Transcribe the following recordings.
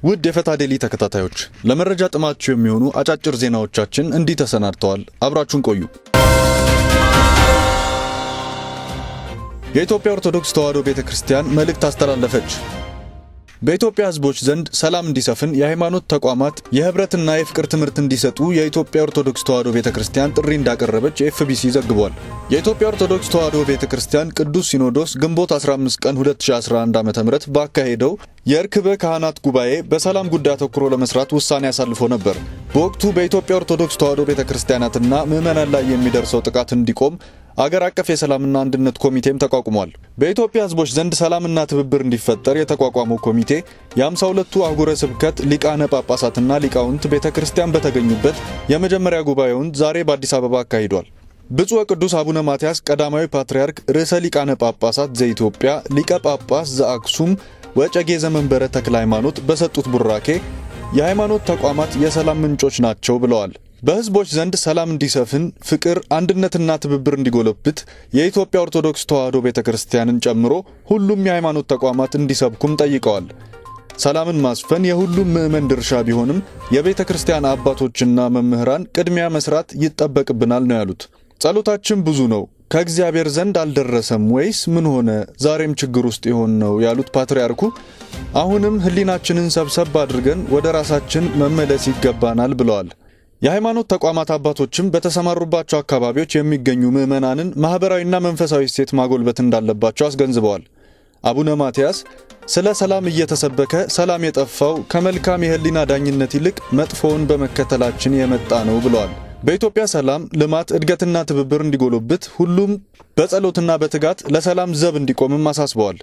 ውድ የፈታ ዴሊ ተከታታዮች ለመረጃ ጥማችሁ የሚሆኑ አጫጭር ዜናዎቻችን እንዲህ ተሰናድተዋል። አብራችሁን ቆዩ። የኢትዮጵያ ኦርቶዶክስ ተዋሕዶ ቤተ ክርስቲያን መልእክት አስተላለፈች። በኢትዮጵያ ሕዝቦች ዘንድ ሰላም እንዲሰፍን የሃይማኖት ተቋማት የህብረትና የፍቅር ትምህርት እንዲሰጡ የኢትዮጵያ ኦርቶዶክስ ተዋሕዶ ቤተ ክርስቲያን ጥሪ እንዳቀረበች ኤፍቢሲ ዘግቧል። የኢትዮጵያ ኦርቶዶክስ ተዋሕዶ ቤተ ክርስቲያን ቅዱስ ሲኖዶስ ግንቦት 15 ቀን 2011 ዓ.ም ባካሄደው የእርክበ ካህናት ጉባኤ በሰላም ጉዳይ አተኩሮ ለመስራት ውሳኔ አሳልፎ ነበር። በወቅቱ በኢትዮጵያ ኦርቶዶክስ ተዋሕዶ ቤተ ክርስቲያናትና ምዕመናን ላይ የሚደርሰው ጥቃት እንዲቆም አገር አቀፍ የሰላምና አንድነት ኮሚቴም ተቋቁሟል። በኢትዮጵያ ህዝቦች ዘንድ ሰላምና ትብብር እንዲፈጠር የተቋቋመው ኮሚቴ የአምሳ ሁለቱ አህጉረ ስብከት ሊቃነ ጳጳሳትና ሊቃውንት ቤተ ክርስቲያን በተገኙበት የመጀመሪያ ጉባኤውን ዛሬ በአዲስ አበባ አካሂዷል። ብፁዕ ቅዱስ አቡነ ማትያስ ቀዳማዊ ፓትርያርክ ርዕሰ ሊቃነ ጳጳሳት ዘኢትዮጵያ ሊቀ ጳጳስ ዘአክሱም ወጨጌ ዘመንበረ ተክለ ሃይማኖት በሰጡት ቡራኬ የሃይማኖት ተቋማት የሰላም ምንጮች ናቸው ብለዋል። በህዝቦች ዘንድ ሰላም እንዲሰፍን ፍቅር፣ አንድነትና ትብብር እንዲጎለብት የኢትዮጵያ ኦርቶዶክስ ተዋሕዶ ቤተ ክርስቲያንን ጨምሮ ሁሉም የሃይማኖት ተቋማት እንዲሰብኩም ጠይቀዋል። ሰላምን ማስፈን የሁሉም ምዕመን ድርሻ ቢሆንም የቤተ ክርስቲያን አባቶችና መምህራን ቅድሚያ መስራት ይጠበቅብናል ነው ያሉት። ጸሎታችን ብዙ ነው፣ ከእግዚአብሔር ዘንድ አልደረሰም ወይስ ምን ሆነ? ዛሬም ችግር ውስጥ የሆን ነው ያሉት ፓትርያርኩ አሁንም ህሊናችንን ሰብሰብ አድርገን ወደ ራሳችን መመለስ ይገባናል ብለዋል። የሃይማኖት ተቋማት አባቶችም በተሰማሩባቸው አካባቢዎች የሚገኙ ምዕመናንን ማኅበራዊና መንፈሳዊ እሴት ማጎልበት እንዳለባቸው አስገንዝበዋል። አቡነ ማትያስ ስለ ሰላም እየተሰበከ ሰላም የጠፋው ከመልካም የህሊና ዳኝነት ይልቅ መጥፎውን በመከተላችን የመጣ ነው ብለዋል። በኢትዮጵያ ሰላም፣ ልማት፣ እድገትና ትብብር እንዲጎለብት ሁሉም በጸሎትና በትጋት ለሰላም ዘብ እንዲቆምም አሳስበዋል።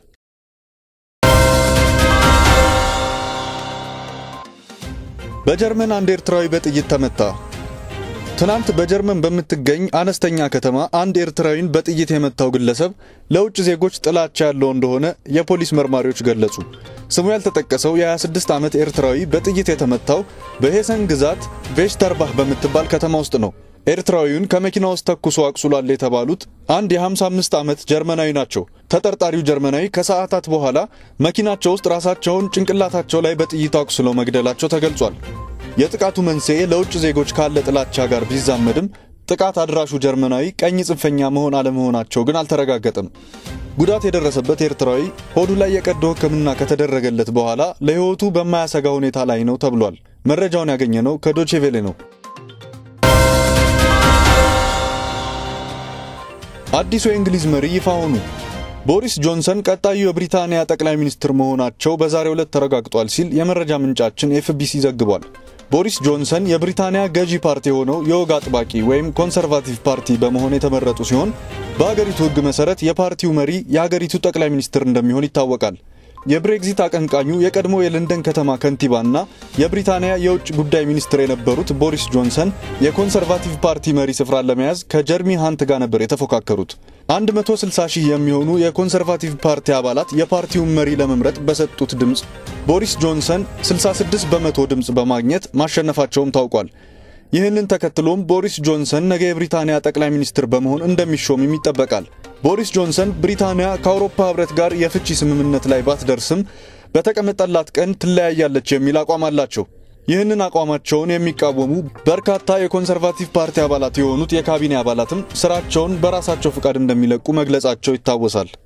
በጀርመን አንድ ኤርትራዊ በጥይት ተመታ። ትናንት በጀርመን በምትገኝ አነስተኛ ከተማ አንድ ኤርትራዊን በጥይት የመታው ግለሰብ ለውጭ ዜጎች ጥላቻ ያለው እንደሆነ የፖሊስ መርማሪዎች ገለጹ። ስሙ ያልተጠቀሰው የ26 ዓመት ኤርትራዊ በጥይት የተመታው በሄሰን ግዛት ቬሽተርባህ በምትባል ከተማ ውስጥ ነው። ኤርትራዊውን ከመኪና ውስጥ ተኩሶ አቁስሏል የተባሉት አንድ የ55 ዓመት ጀርመናዊ ናቸው። ተጠርጣሪው ጀርመናዊ ከሰዓታት በኋላ መኪናቸው ውስጥ ራሳቸውን ጭንቅላታቸው ላይ በጥይት አቁስለው መግደላቸው ተገልጿል። የጥቃቱ መንስኤ ለውጭ ዜጎች ካለ ጥላቻ ጋር ቢዛመድም ጥቃት አድራሹ ጀርመናዊ ቀኝ ጽንፈኛ መሆን አለመሆናቸው ግን አልተረጋገጠም። ጉዳት የደረሰበት ኤርትራዊ ሆዱ ላይ የቀዶ ሕክምና ከተደረገለት በኋላ ለሕይወቱ በማያሰጋ ሁኔታ ላይ ነው ተብሏል። መረጃውን ያገኘነው ከዶቼቬሌ ነው። አዲሱ የእንግሊዝ መሪ ይፋ ሆኑ። ቦሪስ ጆንሰን ቀጣዩ የብሪታንያ ጠቅላይ ሚኒስትር መሆናቸው በዛሬው ዕለት ተረጋግጧል ሲል የመረጃ ምንጫችን ኤፍቢሲ ዘግቧል። ቦሪስ ጆንሰን የብሪታንያ ገዢ ፓርቲ የሆነው የወግ አጥባቂ ወይም ኮንሰርቫቲቭ ፓርቲ በመሆን የተመረጡ ሲሆን በሀገሪቱ ሕግ መሰረት የፓርቲው መሪ የሀገሪቱ ጠቅላይ ሚኒስትር እንደሚሆን ይታወቃል። የብሬግዚት አቀንቃኙ የቀድሞ የለንደን ከተማ ከንቲባና የብሪታንያ የውጭ ጉዳይ ሚኒስትር የነበሩት ቦሪስ ጆንሰን የኮንሰርቫቲቭ ፓርቲ መሪ ስፍራን ለመያዝ ከጀርሚ ሃንት ጋር ነበር የተፎካከሩት። 160 ሺህ የሚሆኑ የኮንሰርቫቲቭ ፓርቲ አባላት የፓርቲውን መሪ ለመምረጥ በሰጡት ድምፅ ቦሪስ ጆንሰን 66 በመቶ ድምፅ በማግኘት ማሸነፋቸውም ታውቋል። ይህንን ተከትሎም ቦሪስ ጆንሰን ነገ የብሪታንያ ጠቅላይ ሚኒስትር በመሆን እንደሚሾምም ይጠበቃል። ቦሪስ ጆንሰን ብሪታንያ ከአውሮፓ ሕብረት ጋር የፍቺ ስምምነት ላይ ባትደርስም በተቀመጠላት ቀን ትለያያለች የሚል አቋም አላቸው። ይህንን አቋማቸውን የሚቃወሙ በርካታ የኮንሰርቫቲቭ ፓርቲ አባላት የሆኑት የካቢኔ አባላትም ስራቸውን በራሳቸው ፍቃድ እንደሚለቁ መግለጻቸው ይታወሳል።